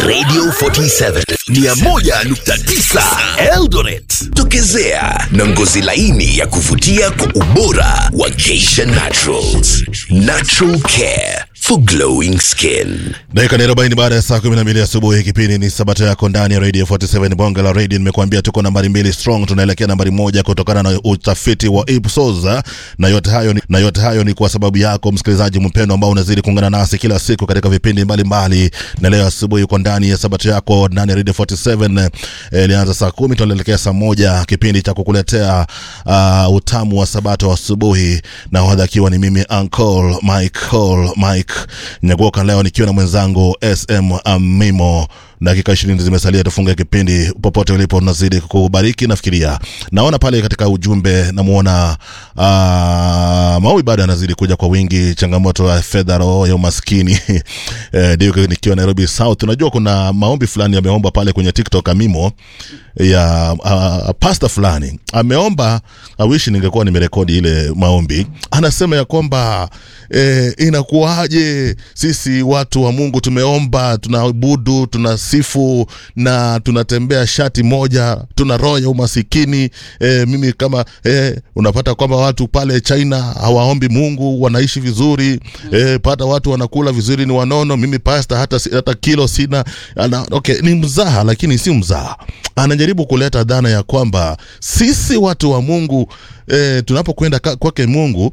Radio 47 101.9 Eldoret. Tokezea na ngozi laini ya kuvutia kwa ubora wa Geisha Naturals. Natural care for glowing skin. dakika ni arobaini baada ya saa kumi na mbili asubuhi kipindi ni sabato yako ndani ya radio 47 bonge la radio nimekuambia tuko nambari mbili strong tunaelekea nambari moja kutokana na utafiti wa ipsos na yote hayo ni, na yote hayo ni kwa sababu yako msikilizaji mpendo ambao unazidi kuungana nasi kila siku katika vipindi mbalimbali na leo asubuhi uko ndani ya sabato yako ndani ya radio 47 eh, ilianza saa kumi tunaelekea saa moja kipindi cha kukuletea uh, utamu wa sabato asubuhi na hodha akiwa ni mimi uncle mike Cole, mike nyagoka leo nikiwa na mwenzangu sm amimo dakika ishirini zimesalia tufunge kipindi popote ulipo nazidi kukubariki nafikiria naona pale katika ujumbe namwona uh, maui bado yanazidi kuja kwa wingi changamoto ya fedha roho ya umaskini eh, ndio nikiwa nairobi south unajua kuna maombi fulani yameomba pale kwenye tiktok amimo ya uh, pasta fulani ameomba awishi ningekuwa nimerekodi ile maombi anasema ya kwamba eh, inakuwaje sisi watu wa mungu tumeomba tunaabudu tunasifu na tunatembea shati moja tuna roho ya umasikini eh, mimi kama eh, unapata kwamba watu pale china hawaombi mungu wanaishi vizuri eh, pata watu wanakula vizuri ni wanono mimi pasta hata, si- hata kilo sina ana, okay, ni mzaha lakini si mzaha anajaribu kuleta dhana ya kwamba sisi watu wa mungu eh, tunapokwenda ka- kwake mungu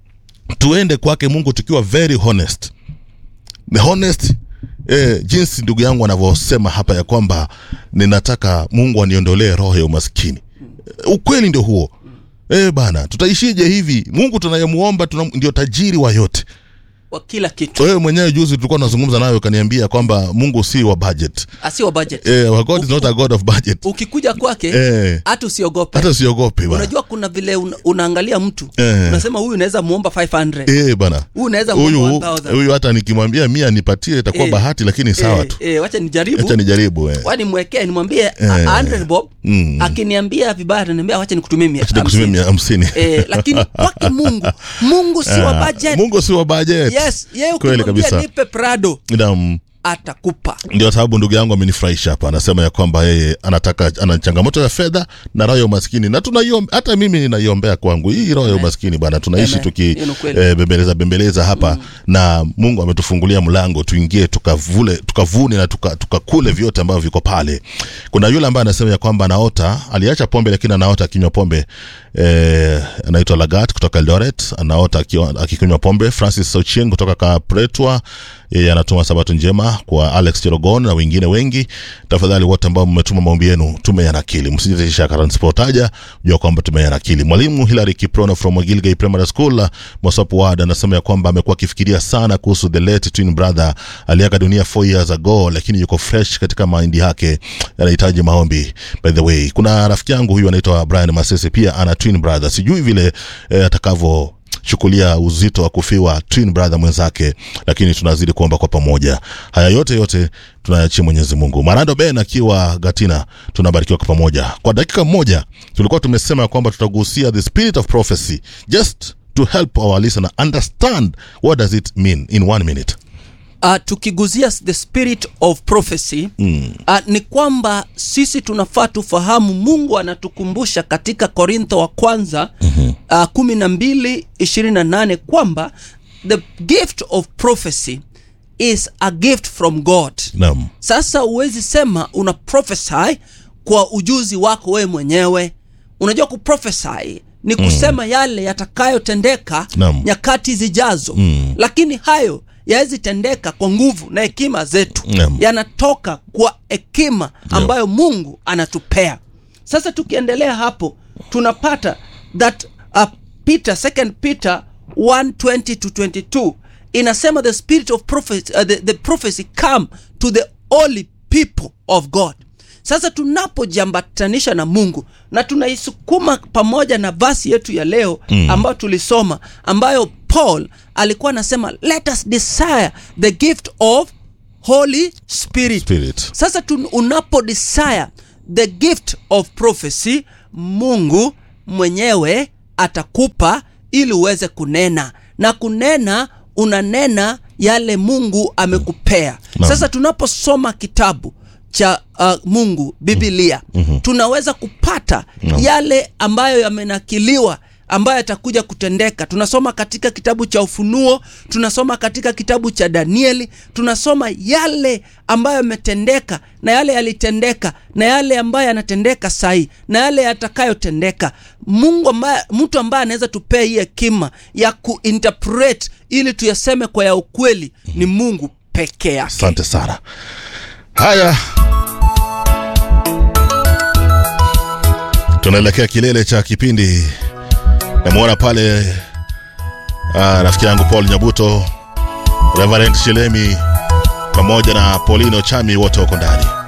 tuende kwake mungu tukiwa very honest the honest eh, jinsi ndugu yangu anavyosema hapa ya kwamba ninataka mungu aniondolee roho ya umaskini Eh, ukweli ndio huo eh, bana tutaishije hivi mungu tunayemuomba tuna, ndio tajiri wa yote wa kila kitu wewe mwenyewe juzi tulikuwa tunazungumza nayo ukaniambia kwamba mungu si wa budget asiwa budget eh, our god is not a god of budget ukikuja kwake eh, hata usiogope hata usiogope bana unajua kuna vile una, unaangalia mtu Eh. unasema huyu unaweza muomba 500 eh, bana huyu unaweza huyu muomba 1000 huyu hata nikimwambia mia nipatie itakuwa Eh. bahati lakini sawa tu eh, eh, wacha nijaribu acha nijaribu eh. wani mwekee nimwambie Eh. eh. 100 bob Mm. akiniambia vibaya ataniambia wacha nikutumie mia Acha nikutumie hamsini." mia hamsini eh, lakini kwake mungu mungu si wa budget mungu si wa budget yes yeye kweli ukimwambia kabisa nipe prado Naam. atakupa ndio sababu ndugu yangu amenifurahisha hapa anasema ya kwamba yeye anataka ana changamoto ya fedha na roho ya umaskini na tunaiomba hata mimi ninaiombea kwangu hii roho ya umaskini bana tunaishi Amen. tuki Hiyo ni kweli. eh, bembeleza bembeleza hapa na mungu ametufungulia mlango tuingie tukavule tukavune na tuka- tukakule vyote ambavyo viko pale kuna yule ambaye anasema ya kwamba anaota aliacha pombe lakini anaota akinywa pombe eh, anaitwa lagat kutoka eldoret anaota akiwa- akikunywa pombe francis sochieng kutoka kapretwa yeye anatuma sabato njema kwa alex cherogon na wengine wengi tafadhali wote ambao mmetuma maombi yenu tumeyanakili msijitisha karansipotaja jua kwamba tumeyanakili mwalimu hilary kiprono from gilgay primary school mosop ward anasema ya kwamba amekuwa akifikiria sana kuhusu the late twin brother aliaga dunia 4 years ago lakini yuko fresh katika maindi yake anahitaji maombi by the way kuna rafiki yangu huyu anaitwa brian masese pia ana twin brother sijui vile eh, atakavyo chukulia uzito wa kufiwa twin brother mwenzake lakini tunazidi kuomba kwa pamoja haya yote yote tunayachia mwenyezi mungu marando ben akiwa gatina tunabarikiwa kwa pamoja kwa dakika moja tulikuwa tumesema kwamba tutagusia the spirit of prophecy just to help our listener understand what does it mean in one minute uh, tukiguzia the spirit of prophecy mm. uh, ni kwamba sisi tunafaa tufahamu mungu anatukumbusha katika korintho wa kwanza mm-hmm. uh, kumi na mbili ishirini na nane kwamba the gift of prophecy is a gift from god naam sasa huwezi sema una prophesy kwa ujuzi wako wewe mwenyewe unajua kuprophesy ni kusema mm. yale yatakayotendeka Naam. nyakati zijazo mm. lakini hayo yawezi tendeka kwa nguvu na hekima zetu Naam. yanatoka kwa hekima ambayo mungu anatupea sasa tukiendelea hapo tunapata that uh, peter second peter 120 to 22 inasema the spirit of prophecy, uh, the, the prophecy come to the holy people of god sasa tunapojambatanisha na mungu na tunaisukuma pamoja na vasi yetu ya leo mm. ambayo tulisoma ambayo paul alikuwa anasema let us desire the gift of holy spirit, Spirit. sasa tun, unapo desire the gift of prophecy mungu mwenyewe atakupa ili uweze kunena na kunena unanena yale mungu amekupea Naam. sasa tunaposoma kitabu cha uh, mungu bibilia mm-hmm. tunaweza kupata Naam. yale ambayo yamenakiliwa ambayo yatakuja kutendeka tunasoma katika kitabu cha ufunuo tunasoma katika kitabu cha danieli tunasoma yale ambayo yametendeka na yale yalitendeka na yale ambayo yanatendeka sahii na yale yatakayotendeka mungu ambaye mtu ambaye anaweza tupea hii hekima ya kuinterpret ili tuyaseme kwa ya ukweli ni mungu peke yake asante sana haya tunaelekea kilele cha kipindi namwona pale ah, rafiki yangu paul nyabuto reverend shilemi pamoja na polino chami wote wako ndani